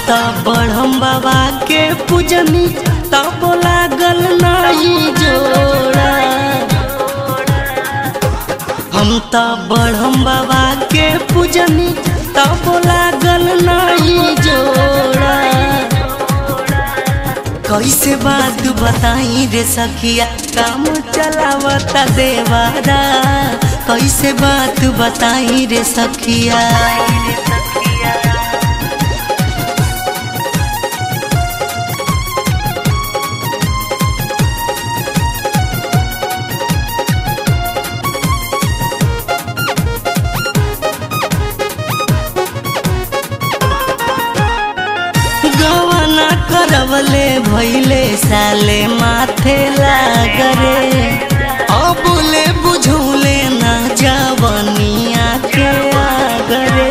त बढ़म बाबा के पूजनी तब लागल नहीं जोड़ा हम त बढ़म बाबा के पूजनी तब लागल नहीं जोड़ा कैसे बात बताई रे सखिया काम चलावता देवारा कैसे बात बताई रे सखिया गवना करवले भैले साले माथे लागरे अबुले बुझौले ना जवनिया के आगरे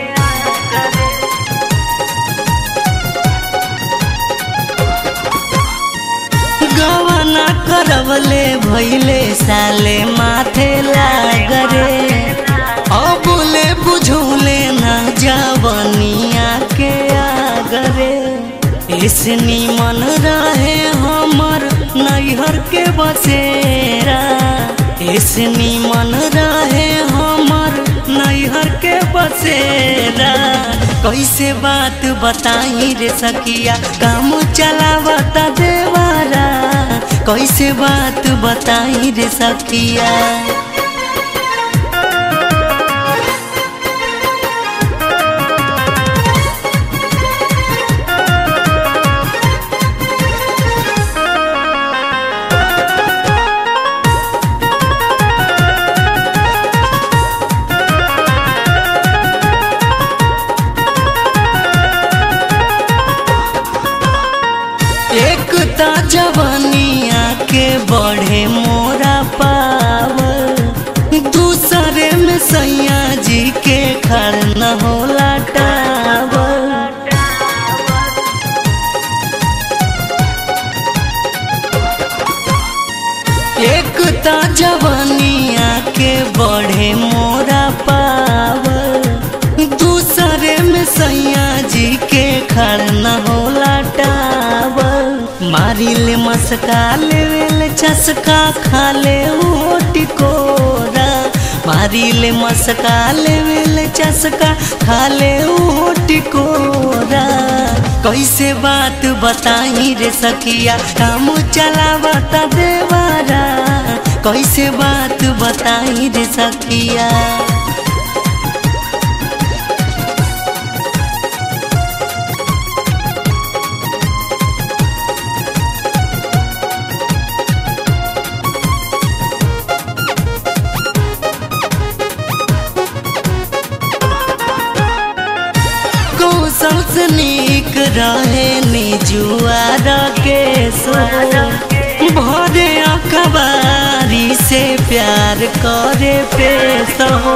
गवना करवले भैले साले माथे लागरे अबुले बुझौले ना जवनिया के आगरे ऐसनी मन रहे हमर नैहर के बसेरा ऐसनी मन रहे हमर नैहर के बसेरा कैसे बात बताई रे सखिया काम चलावता देवारा कैसे बात बताई रे सखिया एक ता जवानिया के बढ़े मोरा पावर दूसरे में सैया जी के खड़ न होला टावर एक ता जवानिया के बढ़े मोरा पावर दूसरे में सैया जी के खड़ न होला टावर मारी ले मस्का ले ले चसका खा ले टिकोरा मारी ले मस्का ले ले चसका खा ले टिकोरा कैसे बात बताई रे सखिया काम चलावता देवारा कैसे बात बताई रे सखिया कौशल से नीक रहे निजुआर के सो भरे अखबारी से प्यार करे पेश हो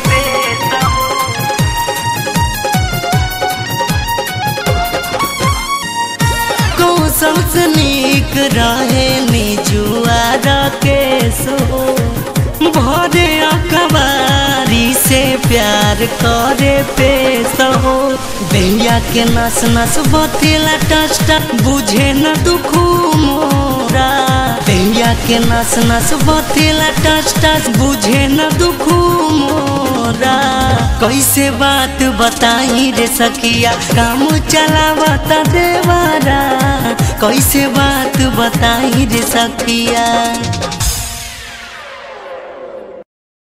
कौशल से नीक रहे निजुआर के सो भरे अखबारी से प्यार करे पेश हो भैया के नस नस बतेला टस्टा बुझे न दुख मोरा भैया के नस नस बतेला टस्टा बुझे न दुख मोरा कैसे बात बताई रे सखिया काम चलावता देवारा कैसे बात बताई रे सखिया